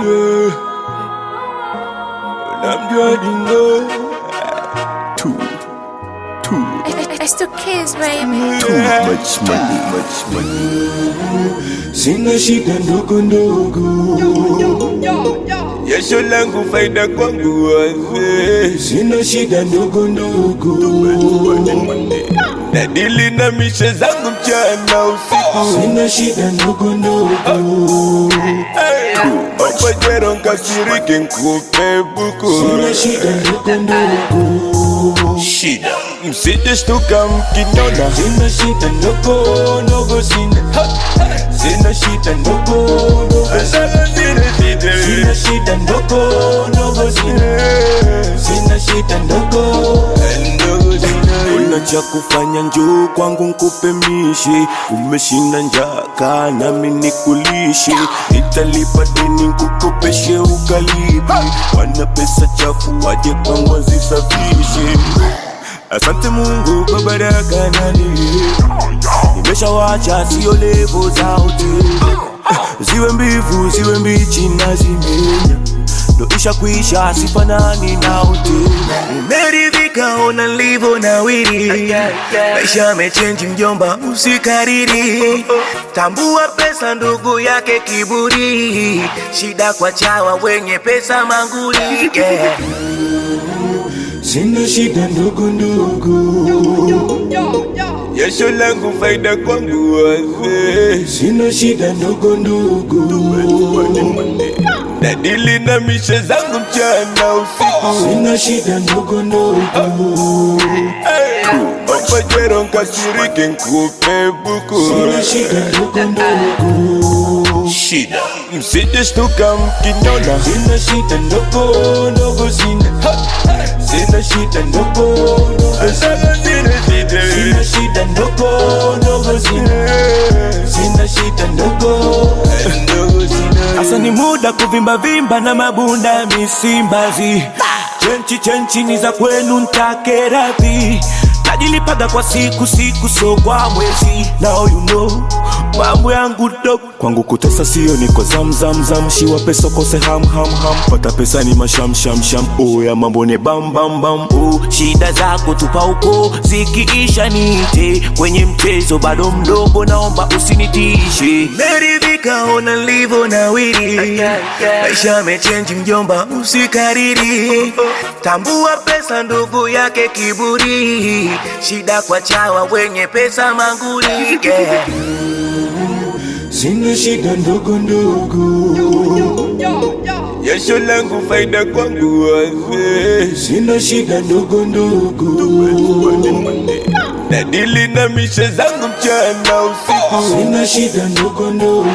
dingo Unamjua dingo Too, too, It's the kids, baby. too much money, much money Sina shida ndogo ndogo Jasho langu faida kwangu wazee Sina shida ndogo ndogo Nadili na mishe zangu mchana usiku Sina shida ndogo ndogo Opajero nkasirike nkupe buku Sina shida ndogo ndogo Shida Msije shtuka mkiniona Sina shida ndogo ndogo sina Ha! Sina shida ndogo ndogo Sina shida ndogo ndogo sina Sina shida ndogo ndogo sina Una cha kufanya njoo kwangu nkupe mishi Umeshinda njaka nami nikulishe Nitalipa deni nkukopeshe ukalipi Wana pesa chafu waje kwangu wazisafishe Asante Mungu kwa baraka na neema Nimeshawacha sio levo za hoteli Ziwe mbivu ziwe mbichi na zimenya Ndo isha kuisha sifanani na hoteli Nimeridhika ona nilivyo nawiri Maisha yamechenji mjomba usikariri Tambua pesa ndugu yake kiburi Shida kwa chawa wenye pesa manguli yeah. Sina shida ndogo ndogo Jasho langu faida kwangu wazee Sina shida ndogo ndogo Nadili na mishe zangu mchana usiku Sina shida ndogo ndogo Opajero nkasirike nkupe buku Sina shida ndogo ndogo Shida Msije shtuka mkiniona Sina shida ndogo ndogo sina Ha! Sina shida ndogo ndogo Sina shida ndogo ndogo sina Sina shida ndogo ndogo sina Asa ni muda kuvimba vimba na mabunda ya misimbazi Chenchi chenchi ni za kwenu ntake radhi Najilipaga kwa siku siku so kwa mwezi Now you know mambo yangu dope kwangu kutesa sio niko zam zam zam shiwa pesa kose ham ham ham pata pesa ni masham sham sham oya mambo ni bam bam bam oh, shida zako tupa huko zikiisha nite kwenye mchezo bado mdogo naomba usinitishe meridhika ona nilivyo nawiri maisha yamechenji mjomba usikariri tambua pesa ndugu yake kiburi shida kwa chawa wenye pesa manguli yeah. Sina shida ndogo ndogo Jasho langu faida kwangu wazee Sina shida ndogo ndogo Nadili na mishe zangu mchana usiku Sina shida ndogo ndogo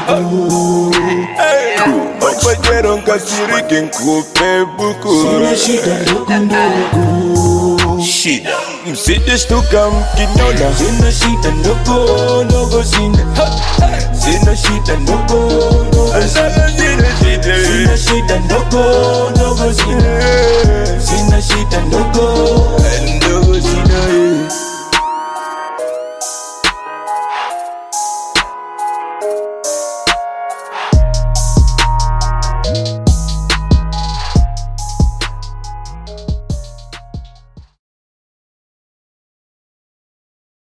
Opajero nkasirike nkupe buku Sina shida ndogo ndogo Shida Msije shtuka mkiniona Sina shida ndogo ndogo sina Ha! Sina shida ndogo ndogo Sina shida ndogo ndogo sina Sina shida ndogo ndogo